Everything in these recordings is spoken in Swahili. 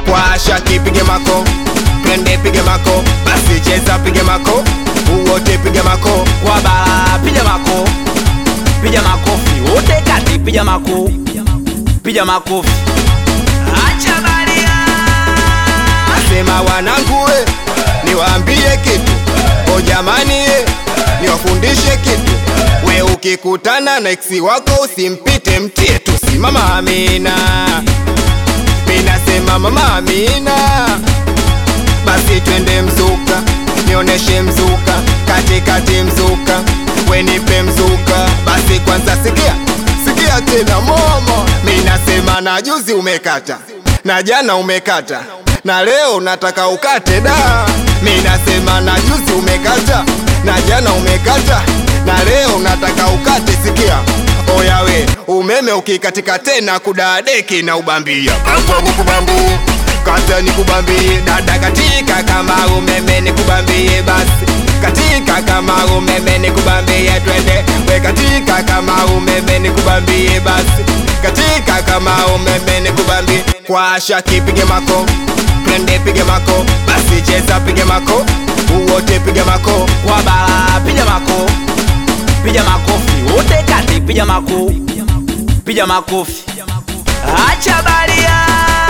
kwa shaki pige mako twende pige mako basi cheza pige mako uwote pige mako kwa bara piga mako piga makofi wote kati piga mako piga makofi acha baria Nasema wanangu we, niwaambie kitu o jamani ye, niwafundishe kitu we, ukikutana na eksi wako usimpite, mtie tu simama Amina. Mi nasema mama Amina, basi twende mzuka, nioneshe mzuka, katikati mzuka, we nipe mzuka, basi kwanza sikia sikia tena momo. Mi nasema na juzi umekata na jana umekata na leo nataka ukate da. Mi nasema na juzi umekata na jana umekata na leo nataka ukate. Sikia oya we, umeme ukikatika tena kudadeki na ubambia kata nikubambie, kata nikubambie dada, katika kama umeme nikubambie basi katika kama umeme nikubambie twende we katika kama umeme nikubambie basi katika kama umeme nikubambie kwa shaki pige mako twende pige mako basi cheza pige mako uwote pige mako kwa bara piga mako piga makofi wote kati piga mako piga makofi acha baria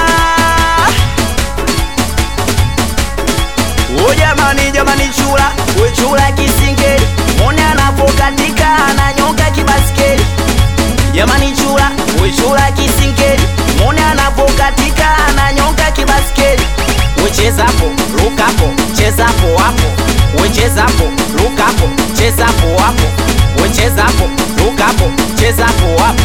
o jamani jamani chula we chula kisingeli mone anapokatika ananyonga kibaskeli jamani chula we chula kisingeli mone anapokatika ananyonga kibaskeli wechezapo lukapo chezapo wapo wechezapo lukapo chezapo wapo wechezapo lukapo chezapo wapo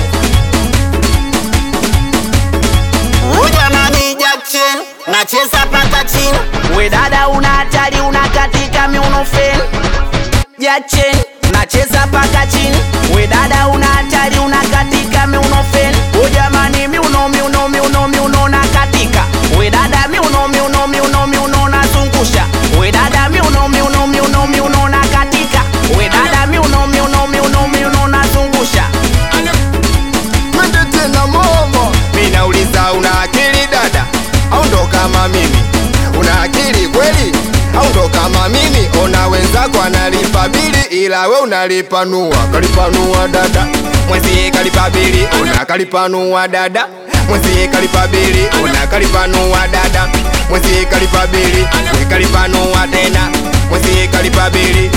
Ujamani Jackson nacheza paka chini we dada una hatari unakatika miuno feni jachen nacheza paka chini we dada una hatari unakatika miuno feni o jamani miuno miuno miuno miuno nakatika we dada miuno miuno miuno miuno nazungusha we dada miuno miuno miuno miuno nakatika we dada miuno miuno miuno miuno nazungusha twende tena momo. Mi nauliza una akili dada, au ndo kama mimi? Una akili kweli au ndo kama mimi? Ona wenzako analipa bili, ila we unalipanua. Kalipanua dada, mwenzie kalipa bili, ona kalipanua dada mwenzie kalipa bili, ona kalipanua dada mwenzie kalipa bili, we kalipanua tena mwenzie kalipa bili.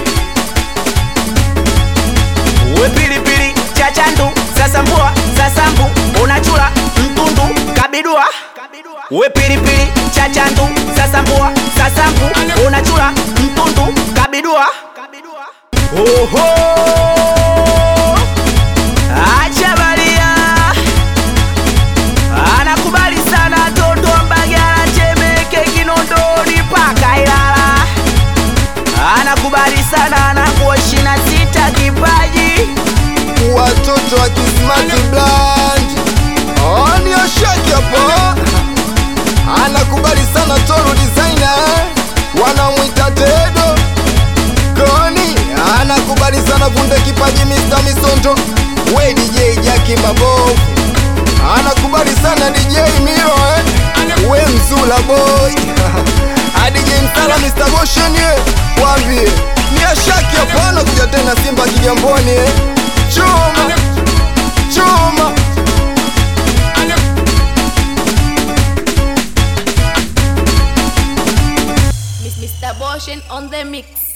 we pilipili chachandu sasambua sasambu unachula mtundu kabidua we pilipili chachandu sasambua sasambu unachula mtundu kabidua oho acha baria anakubali sana toto mbagala chemeke kinondoni paka ilala anakubali sana anakuwa shina sita kipaji watoto wa kismati bland oni oshaki hapo anakubali sana toro designer wanamwita tedo koni anakubali sana vunde kipaji Mr. Misondo we DJ Jackie Mabovu anakubali sana DJ Miro eh? we Mzula boy DJ Msala Mr. Motion eh? wambie ni ashaki hapana kuja tena Simba Kigamboni eh? chuma chuma Mr. Boshen on the mix.